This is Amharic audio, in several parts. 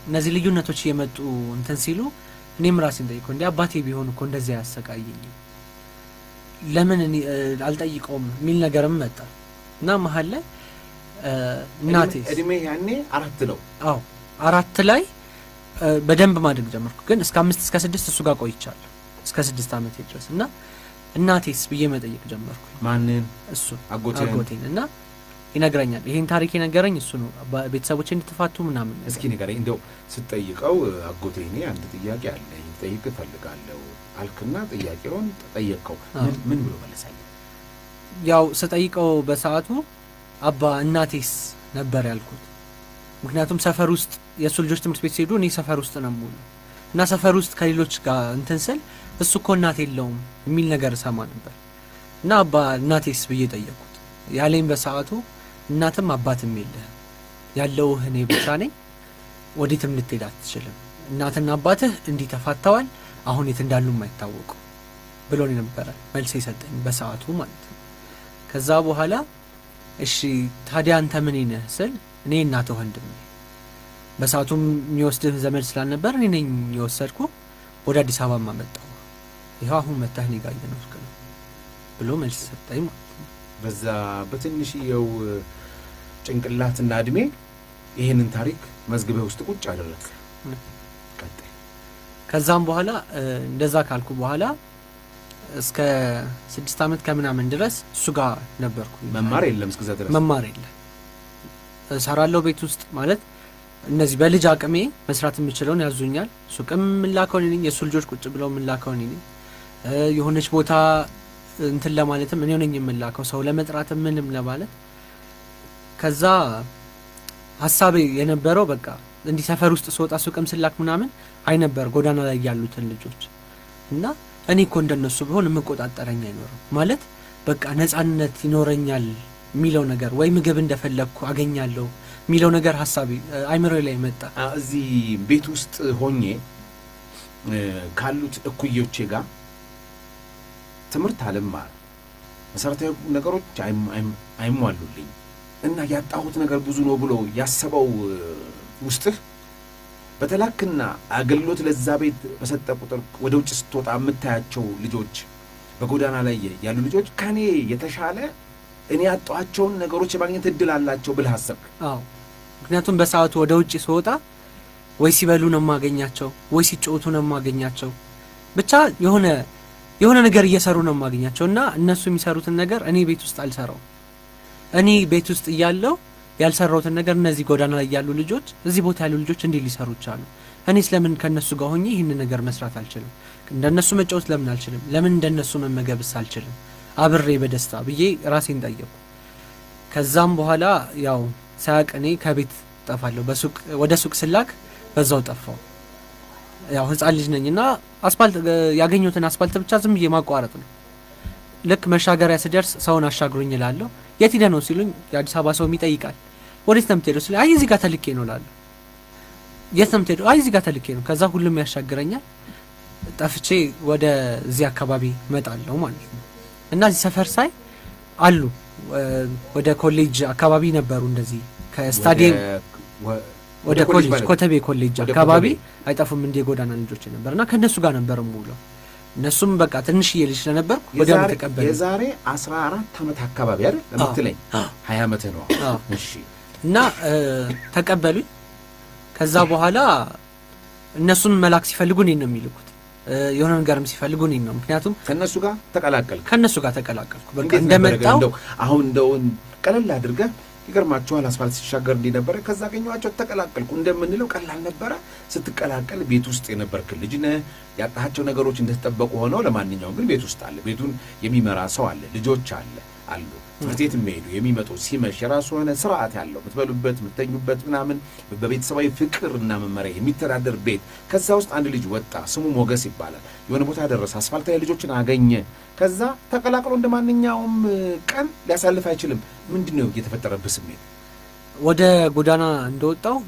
እነዚህ ልዩነቶች እየመጡ እንትን ሲሉ እኔም ራሴን ጠይቀው እንዲ አባቴ ቢሆን እኮ እንደዚያ ያሰቃየኝ ለምን እኔ እ፣ አልጠይቀውም የሚል ነገርም መጣ እና መሀል ላይ እ፣ እናቴ እድሜ ያኔ አራት ነው። አዎ አራት ላይ እ፣ በደንብ ማድረግ ጀመርኩ። ግን እስከ አምስት እስከ ስድስት እሱ ጋር ቆይቻለሁ እስከ ስድስት ዓመቴ ድረስ እና እናቴስ ብዬ መጠየቅ ጀመርኩ። ማንን? እሱ አጎትህን? አጎቴን እና ይነግረኛል። ይሄን ታሪክ የነገረኝ እሱ ነው። አባ- ቤተሰቦቼ እንድትፋቱ ምናምን ነገር። እስኪ ንገረኝ እንደው ስትጠይቀው አጎቴ እኔ አንድ ጥያቄ አለኝ ጠይቅ እፈልጋለሁ አልክና ጥያቄውን ጠየቅከው አዎ። ምን- ምን ብሎ መለሳለ? ያው ስጠይቀው በሰዓቱ አባ እናቴስ ነበር ያልኩት። ምክንያቱም ሰፈር ውስጥ የእሱ ልጆች ትምህርት ቤት ሲሄዱ እኔ ሰፈር ውስጥ ነው የምውለው እና ሰፈር ውስጥ ከሌሎች ጋር እንትን ስል እሱ እኮ እናት የለውም የሚል ነገር እሰማ ነበር እና አባ እናቴስ ብዬ ጠየቅኩት። ያለኝ በሰዓቱ እናትም አባትም የለህም ያለውህ እኔ ብቻ ነኝ፣ ወዴትም ልትሄድ አትችልም። እናትና አባትህ እንዲህ ተፋተዋል፣ አሁን የት እንዳሉም አይታወቁ ብሎ ነው ነበረ መልስ የሰጠኝ በሰዓቱ ማለት ነው። ከዛ በኋላ እሺ ታዲያ አንተ ምን ነህ ስል እኔ እናትህ ወንድም ነኝ። በሰዓቱም የሚወስድህ ዘመድ ስላልነበር እኔ ነኝ የወሰድኩ ወደ አዲስ አበባ ማመጣው ይኸው አሁን መታህ እኔ ጋር እየኖርክ ነው ብሎ መልስ ሰጠኝ ማለት ነው። በዛ በትንሽየው ጭንቅላትና እድሜ ይህንን ታሪክ መዝግበህ ውስጥ ቁጭ አደረግ። ቀጥል። ከዛም በኋላ እ፣ እንደዛ ካልኩ በኋላ እስከ ስድስት ዓመት ከምናምን ድረስ እሱ ጋር ነበርኩ። መማር የለም እስከዛ ድረስ መማር የለ እሰራለሁ ቤት ውስጥ ማለት እነዚህ በልጅ አቅሜ መስራት የምችለውን ያዙኛል። ሱቅም የምላከው እኔ ነኝ። የእሱ ልጆች ቁጭ ብለው የምላከው እኔ ነኝ። እ፣ የሆነች ቦታ እንትን ለማለትም እኔ ነኝ የምላከው ሰው ለመጥራትም ምንም ለማለት ከዛ ሀሳቤ የነበረው በቃ እንዲህ ሰፈር ውስጥ ስወጣ ሱቅም ስላክ ምናምን አይ ነበር ጎዳና ላይ ያሉትን ልጆች እና እኔ እኮ እንደነሱ ቢሆን የምቆጣጠረኝ አይኖርም ማለት በቃ ነጻነት ይኖረኛል የሚለው ነገር ወይ ምግብ እንደፈለግኩ አገኛለሁ የሚለው ነገር ሀሳቤ አይምሮ ላይ መጣ። አ- እዚህ ቤት ውስጥ ሆኜ እ፣ ካሉት እኩዮቼ ጋር ትምህርት አልማር፣ መሰረታዊ ነገሮች አይም- አይም- አይሟሉልኝ እና ያጣሁት ነገር ብዙ ነው ብሎ ያሰበው እ፣ ውስጥህ በተላክና አገልግሎት ለዛ ቤት በሰጠ ቁጥር ወደ ውጭ ስትወጣ የምታያቸው ልጆች በጎዳና ላይ ያሉ ልጆች ከኔ የተሻለ እኔ ያጣኋቸውን ነገሮች የማግኘት እድል አላቸው ብለህ አሰብክ። አዎ ምክንያቱም በሰዓቱ ወደ ውጭ ስወጣ ወይ ሲበሉ ነው የማገኛቸው፣ ወይ ሲጫወቱ ነው የማገኛቸው። ብቻ የሆነ የሆነ ነገር እየሰሩ ነው የማገኛቸው እና እነሱ የሚሰሩትን ነገር እኔ ቤት ውስጥ አልሰራው። እኔ ቤት ውስጥ እያለው ያልሰራሁትን ነገር እነዚህ ጎዳና ላይ ያሉ ልጆች፣ እዚህ ቦታ ያሉ ልጆች እንዲህ ሊሰሩ ይቻሉ። እኔ ስለምን ከእነሱ ጋር ሆኜ ይህንን ነገር መስራት አልችልም? እንደነሱ መጫወት ለምን አልችልም? ለምን እንደነሱ መመገብስ አልችልም? አብሬ በደስታ ብዬ ራሴን ጠየቁ። ከዛም በኋላ ያው ሳያቅ እኔ ከቤት ጠፋለሁ። በሱቅ ወደ ሱቅ ስላክ በዛው ጠፋው። ያው ህፃን ልጅ ነኝ እና አስፋልት ያገኘሁትን አስፋልት ብቻ ዝም ብዬ ማቋረጥ ነው። ልክ መሻገሪያ ስደርስ ሰውን አሻግሩኝ እላለሁ። የት ሄደህ ነው ሲሉኝ የአዲስ አበባ ሰውም ይጠይቃል። ወዴት ነው የምትሄደው ሲሉኝ አይ እዚህ ጋር ተልኬ ነው እላለሁ። የት ነው የምትሄደው? አይ እዚህ ጋር ተልኬ ነው። ከዛ ሁሉም ያሻግረኛል። ጠፍቼ ወደ እዚህ አካባቢ እመጣለሁ ማለት ነው እና እዚህ ሰፈር ሳይ አሉ እ፣ ወደ ኮሌጅ አካባቢ ነበሩ እንደዚህ ከስታዲየም ወደ- ወደ ኮሌጅ ኮሌጅ ማለት ኮተቤ ኮሌጅ ወደ አካባቢ ኮተቤ። አይጠፉም እንዲ የጎዳና ልጆች ነበር እና ከእነሱ ጋር ነበር የምውለው። እነሱም በቃ ትንሽዬ ልጅ ስለነበርኩ ወዲያው የዛሬ- ተቀበሉ። የዛሬ 14 ዓመት አካባቢ አይደል የምትለኝ? 20 ዓመትህ ነው። አዎ። እሺ እና እ፣ ተቀበሉኝ። ከዛ በኋላ እነሱን መላክ ሲፈልጉ እኔን ነው የሚልኩት። እ፣ የሆነ ነገርም ሲፈልጉ እኔን ነው። ምክንያቱም ከእነሱ ጋር ተቀላቀልክ። ከእነሱ ጋር ተቀላቀልኩ። በቃ እንዴት ነበረ ግን? እንደመጣው እንደው አሁን እንደው ቀለል አድርገህ ይገርማችኋል። አስፋልት ሲሻገር እንዲህ ነበረ። ከዛ አገኘኋቸው ተቀላቀልኩ እንደምንለው ቀላል ነበረ። ስትቀላቀል ቤት ውስጥ የነበርክ ልጅ ነህ። ያጣሃቸው ነገሮች እንደተጠበቁ ሆነው ለማንኛውም ግን ቤት ውስጥ አለ። ቤቱን የሚመራ ሰው አለ። ልጆች አለ አሉ ትምህርት ቤት የሚሄዱ የሚመጡ ሲመሽ የራሱ የሆነ ስርዓት ያለው የምትበሉበት የምትተኙበት ምናምን በቤተሰባዊ ፍቅር እና መመሪያ የሚተዳደር ቤት። ከዛ ውስጥ አንድ ልጅ ወጣ። ስሙ ሞገስ ይባላል። የሆነ ቦታ ደረሰ። አስፋልት ላይ ልጆችን አገኘ። ከዛ ተቀላቅሎ እንደ ማንኛውም ቀን ሊያሳልፍ አይችልም። ምንድን ነው የተፈጠረብህ ስሜት? ወደ ጎዳና እንደወጣው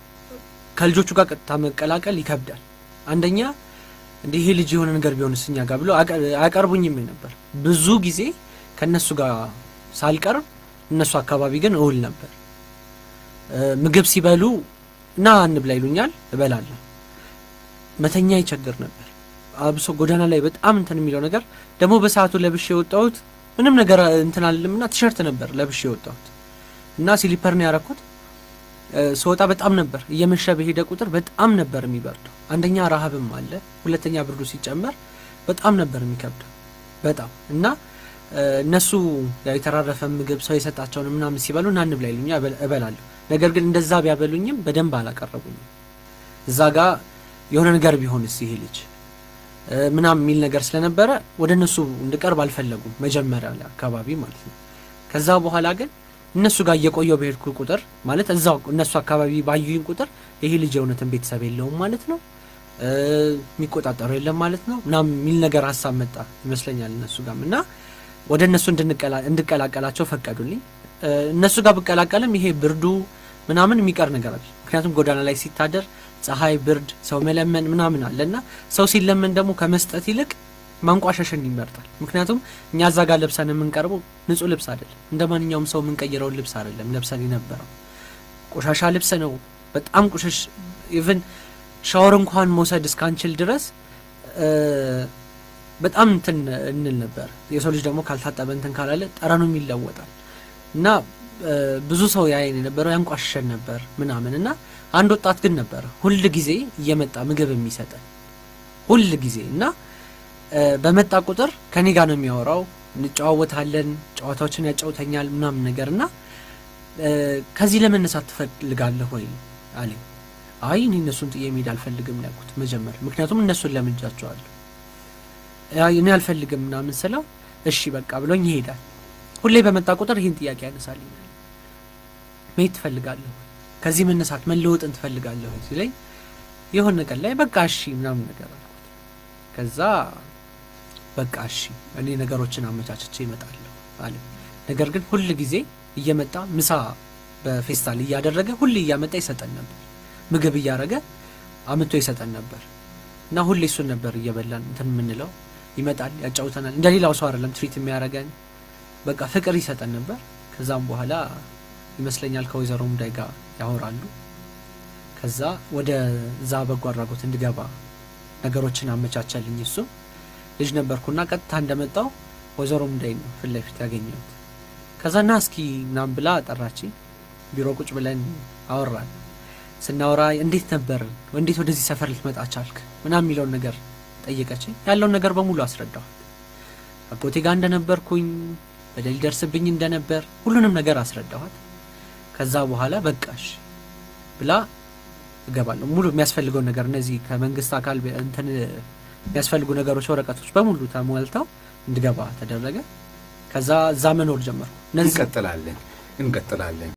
ከልጆቹ ጋር ቀጥታ መቀላቀል ይከብዳል። አንደኛ እንዲህ ይሄ ልጅ የሆነ ነገር ቢሆንስ እኛ ጋር ብሎ አቀ- አያቀርቡኝም ነበር። ብዙ ጊዜ ከእነሱ ጋር ሳልቀርብ እነሱ አካባቢ ግን እውል ነበር። እ፣ ምግብ ሲበሉ እና እንብላ ይሉኛል፣ እበላለሁ። መተኛ ይቸግር ነበር። አብሶ ጎዳና ላይ በጣም እንትን የሚለው ነገር ደግሞ በሰዓቱ ለብሼ የወጣሁት ምንም ነገር እንትን አልልምና ቲሸርት ነበር ለብሼ የወጣሁት እና ሲሊፐር ነው ያረኩት። ስወጣ በጣም ነበር እየመሸ በሄደ ቁጥር በጣም ነበር የሚበርደው። አንደኛ ረሃብም አለ፣ ሁለተኛ ብርዱ ሲጨመር በጣም ነበር የሚከብደው በጣም እና እነሱ የተራረፈ ምግብ ሰው የሰጣቸውን ምናምን ሲበሉ ና እንብላ ይሉኛል፣ እበላለሁ። ነገር ግን እንደዛ ቢያበሉኝም በደንብ አላቀረቡኝም። እዛ ጋ የሆነ ነገር ቢሆንስ ይሄ ልጅ ምናምን የሚል ነገር ስለነበረ ወደ እነሱ እንድቀርብ አልፈለጉም፣ መጀመሪያ ላይ አካባቢ ማለት ነው። ከዛ በኋላ ግን እነሱ ጋር እየቆየው በሄድኩ ቁጥር ማለት እዛው እነሱ አካባቢ ባዩኝ ቁጥር ይሄ ልጅ የእውነትን ቤተሰብ የለውም ማለት ነው፣ የሚቆጣጠረው የለም ማለት ነው ምናምን የሚል ነገር ሀሳብ መጣ ይመስለኛል እነሱ ጋርም እና ወደ እነሱ እንድቀላቀላቸው ፈቀዱልኝ። እነሱ ጋር ብቀላቀልም ይሄ ብርዱ ምናምን የሚቀር ነገር አለ። ምክንያቱም ጎዳና ላይ ሲታደር ፀሐይ፣ ብርድ፣ ሰው መለመን ምናምን አለ እና ሰው ሲለመን ደግሞ ከመስጠት ይልቅ ማንቋሸሽን ይመርጣል። ምክንያቱም እኛ እዛ ጋር ለብሰን የምንቀርበው ንጹህ ልብስ አይደለም፣ እንደ ማንኛውም ሰው የምንቀይረውን ልብስ አይደለም ለብሰን የነበረው ቆሻሻ ልብስ ነው። በጣም ቆሸሽ ኢቭን ሻወር እንኳን መውሰድ እስካንችል ድረስ በጣም እንትን እንል ነበር። የሰው ልጅ ደግሞ ካልታጠበ እንትን ካላለ ጠረኑም ይለወጣል እና ብዙ ሰው ያየን የነበረው ያንቋሸን ነበር ምናምን እና አንድ ወጣት ግን ነበረ ሁል ጊዜ እየመጣ ምግብ የሚሰጠን ሁል ጊዜ እና በመጣ ቁጥር ከኔ ጋር ነው የሚያወራው። እንጨዋወታለን፣ ጨዋታዎችን ያጫውተኛል ምናምን ነገር እና ከዚህ ለመነሳት ትፈልጋለህ ወይ አለኝ። አይ እኔ እነሱን ጥዬ መሄድ አልፈልግም ያልኩት መጀመር፣ ምክንያቱም እነሱን ለምጃቸዋለሁ እኔ አልፈልግም ምናምን ስለው እሺ በቃ ብሎኝ ይሄዳል። ሁሌ በመጣ ቁጥር ይህን ጥያቄ ያነሳልኛል። መሄድ ትፈልጋለሁ፣ ከዚህ መነሳት መለወጥን ትፈልጋለሁ ሲለኝ የሆነ ቀን ላይ በቃ እሺ ምናምን ነገር አልኩት። ከዛ በቃ እሺ እኔ ነገሮችን አመቻችቼ እመጣለሁ አለ። ነገር ግን ሁል ጊዜ እየመጣ ምሳ በፌስታል እያደረገ ሁሌ እያመጣ ይሰጠን ነበር። ምግብ እያደረገ አምቶ ይሰጠን ነበር እና ሁሌ እሱን ነበር እየበላን እንትን የምንለው ይመጣል፣ ያጫውተናል። እንደ ሌላው ሰው አይደለም ትሪት የሚያደርገን በቃ ፍቅር ይሰጠን ነበር። ከዛም በኋላ ይመስለኛል ከወይዘሮ ሙዳይ ጋር ያወራሉ። ከዛ ወደ ዛ በጎ አድራጎት እንድገባ ነገሮችን አመቻቸልኝ። እሱ ልጅ ነበርኩና ቀጥታ እንደመጣው ወይዘሮ ሙዳይ ነው ፊት ለፊት ያገኘሁት። ከዛ ና እስኪ ምናምን ብላ ጠራችኝ። ቢሮ ቁጭ ብለን አወራን። ስናወራ እንዴት ነበር እንዴት ወደዚህ ሰፈር ልትመጣ ቻልክ ምናምን የሚለውን ነገር ጠየቀችኝ። ያለውን ነገር በሙሉ አስረዳኋት። አጎቴ ጋር እንደነበርኩኝ በደል ሊደርስብኝ እንደነበር ሁሉንም ነገር አስረዳኋት። ከዛ በኋላ በቃሽ ብላ እገባለሁ ሙሉ የሚያስፈልገውን ነገር እነዚህ ከመንግስት አካል እንትን የሚያስፈልጉ ነገሮች ወረቀቶች በሙሉ ተሟልተው እንድገባ ተደረገ። ከዛ እዛ መኖር ጀመርኩ። እንቀጥላለን እንቀጥላለን